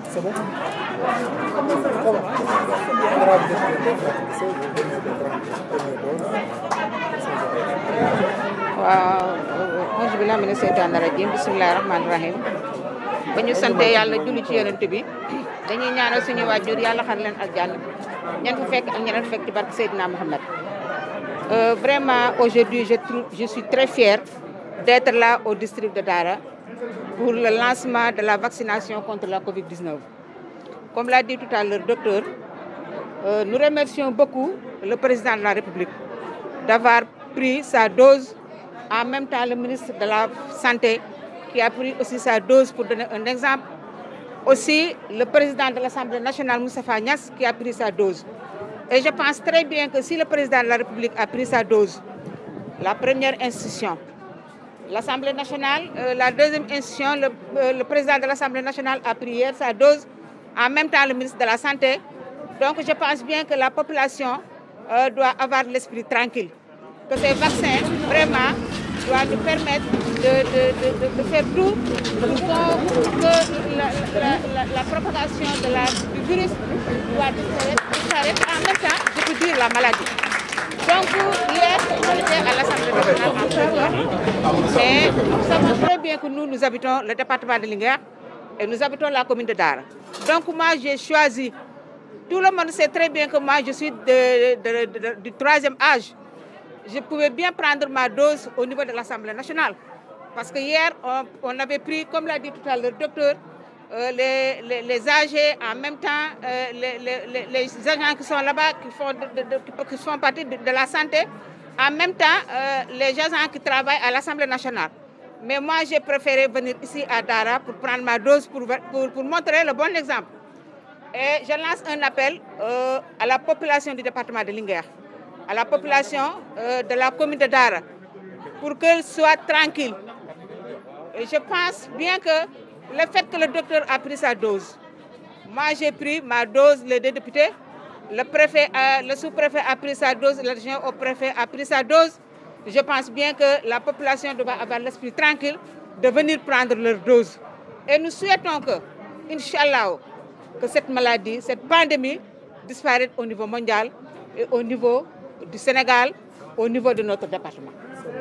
C'est bon Ça va. Grave de ce que vous venez de prendre première dose. waaw auzu billahi mina seytaani rajim bismillahi rahmaani rahim ba ñu sante yàlla julli ci yonent bi dañuy ñaanal suñu waajur yàlla xar leen aljanna ñan fu fekk ak ñeneen fekk ci barke Seydina Mohamed Euh, vraiment aujourd'hui je trouve je suis très fière d'être là au district de Dara pour le lancement de la vaccination contre la Covid-19 comme l'a dit tout à l'heure docteur euh, nous remercions beaucoup le président de la République d'avoir pris sa dose en même temps le ministre de la Santé qui a pris aussi sa dose pour donner un exemple. Aussi le président de l'Assemblée nationale, Moustapha Niass, qui a pris sa dose. Et je pense très bien que si le président de la République a pris sa dose, la première institution, l'Assemblée nationale, euh, la deuxième institution, le, euh, le président de l'Assemblée nationale a pris hier sa dose, en même temps le ministre de la Santé. Donc je pense bien que la population euh, doit avoir l'esprit tranquille que ces vaccins, vraiment, doivent nous permettre de, de, de, de faire tout pour que la, la, la, la propagation de la, du virus doit disparaître, disparaître. En même temps, je peux dire la maladie. Donc, hier, on était à l'Assemblée nationale en présence, mais nous savons très bien que nous, nous habitons le département de Linguerre et nous habitons la commune de Dara. Donc, moi, j'ai choisi, tout le monde sait très bien que moi, je suis de, du troisième âge je pouvais bien prendre ma dose au niveau de l'Assemblée nationale. Parce que hier, on, on avait pris, comme l'a dit tout à l'heure le docteur, euh, les, les, les, âgés, en même temps, euh, les, les, agents qui sont là-bas, qui, font de, de, qui font partie de, de, la santé, en même temps, euh, les agents qui travaillent à l'Assemblée nationale. Mais moi, j'ai préféré venir ici à Dara pour prendre ma dose, pour, pour, pour montrer le bon exemple. Et je lance un appel à la population du département de Linguerre à la population euh, de la commune de Dara pour qu'elle soit tranquille. Et je pense bien que le fait que le docteur a pris sa dose, moi j'ai pris ma dose, les deux députés, le, préfet a, le sous-préfet a pris sa dose, l'adjoint au préfet a pris sa dose. Je pense bien que la population doit avoir l'esprit tranquille de venir prendre leur dose. Et nous souhaitons que, Inch'Allah, que cette maladie, cette pandémie disparaisse au niveau mondial et au niveau du Sénégal au niveau de notre département.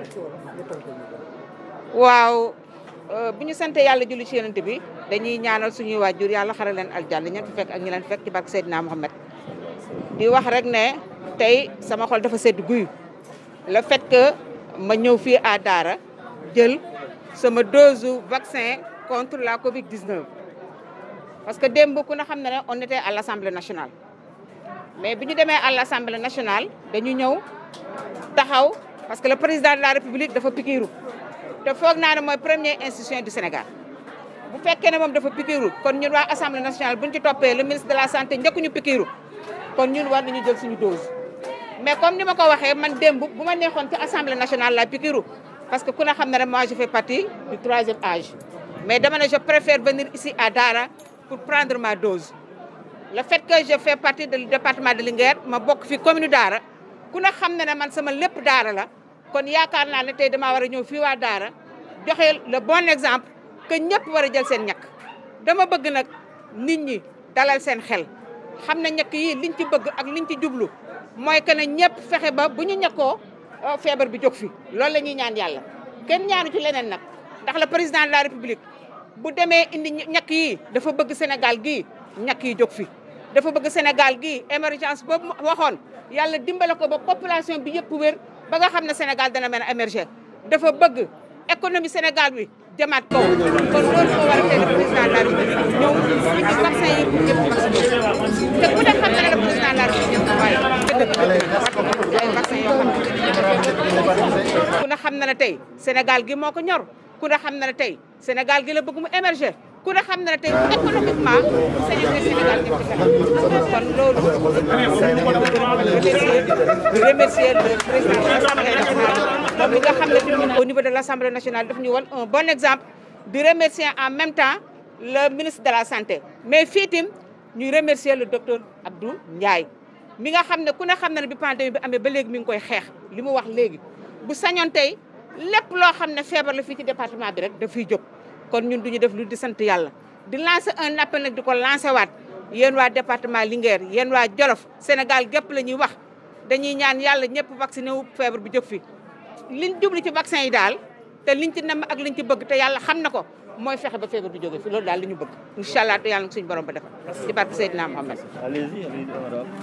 waaw bu ñu sante yàlla julli ci yonent bi dañuy ñaanal suñuy waajur yàlla xare leen aljanna ñeen fi fekk ak ñi leen fekk ci barke Seydina Mohamed di wax rek ne tey sama xol dafa sedd guy le fait que ma ñëw fii à Dara jël sama dose vaccin contre la Covid-19 parce que démb ku na xam ne ne on était à l'Assemblée nationale mais bi ñu demee à l'Assemblée nationale dañu ñëw taxaw parce que le président de la République dafa pikiiru te foog naa ne mooy première institution du Sénégal bu fekkee ne moom dafa pikiiru kon ñun waa Assemblée nationale bu ñu ci toppee le ministre de la santé njëkkuñu pikiiru kon ñun war nañu jël suñu dose. mais comme ni ma ko waxee man démb bu ma neexoon ci Assemblée nationale la pikiiru parce que ku ne xam ne moi je fais partie du troisième âge mais dama ne je préfère venir ici à Dara pour prendre ma dose. le fait que je fais partie du département de Linguère ma bokk fi commune Dara ku ne xam ne ne man sama lépp Dara la kon yaakaar naa ne tey damaa war a ñëw fii waa Dara joxe le bon exemple que ñëpp war a jël seen ñàkk dama bëgg nag nit ñi dalal seen xel xam ne ñàkk yi liñ ci bëgg ak liñ ci jublu mooy que ne ñëpp fexe ba bu ñu ñàkkoo feebar bi jóg fi loolu la ñuy ñaan yàlla kenn ñaanu ci leneen nag ndax le président de la république bu demee indi ñàkk yi dafa bëgg Sénégal gii ñàkk yi jóg fi dafa bëgg Sénégal gii émergence boobu waxoon yàlla dimbale ko ba population bi yëpp wér ba nga xam ne Sénégal dana mën a émerger dafa bëgg économie Sénégal bi jëmaat kaw kon loolu moo war a tey le président de la République ñëw indi vaccin yi pour ñëpp te ku ne xam na ne le président de la République waaye ay vaccin yoo xam ne ku ne xam na ne tey Sénégal gi moo ko ñor ku ne xam na ne tey Sénégal gi la bëgg mu émerger ku ne xam na ne tey économiquement Sénégal Sénégal ñëpp ci kon loolu di remercier le président de l'Assemblée nationale moom mi nga xam ne tamit au niveau de l'Assemblée nationale daf ñu won un bon exemple di remercier en même temps le ministre de la santé mais fii tim ñuy remercier le docteur Abdou Ndiaye mi nga xam ne ku ne xam na ne bi pandémie bi amee ba léegi mi ngi koy xeex li mu wax léegi bu sañoon tey lépp loo xam ne feebar la fii ci département bi rek daf fiy jóg kon ñun duñu def lu di sant yàlla di lancer un appel nag di ko lancer waat yéen waa département Linguère yéen waa Jolof Sénégal gépp la ñuy wax dañuy ñaan yàlla ñëpp vacciné wu feebar bi jóg fi liñ jubli ci vaccin yi daal te liñ ci nam ak liñ ci bëgg te yàlla xam na ko mooy fexe ba feebar bi jóge fi loolu daal li ñu bëgg incha allah te yàlla na ko suñu borom ba defal ci barke Seydina Mohamed Allez-y, allez-y, madame.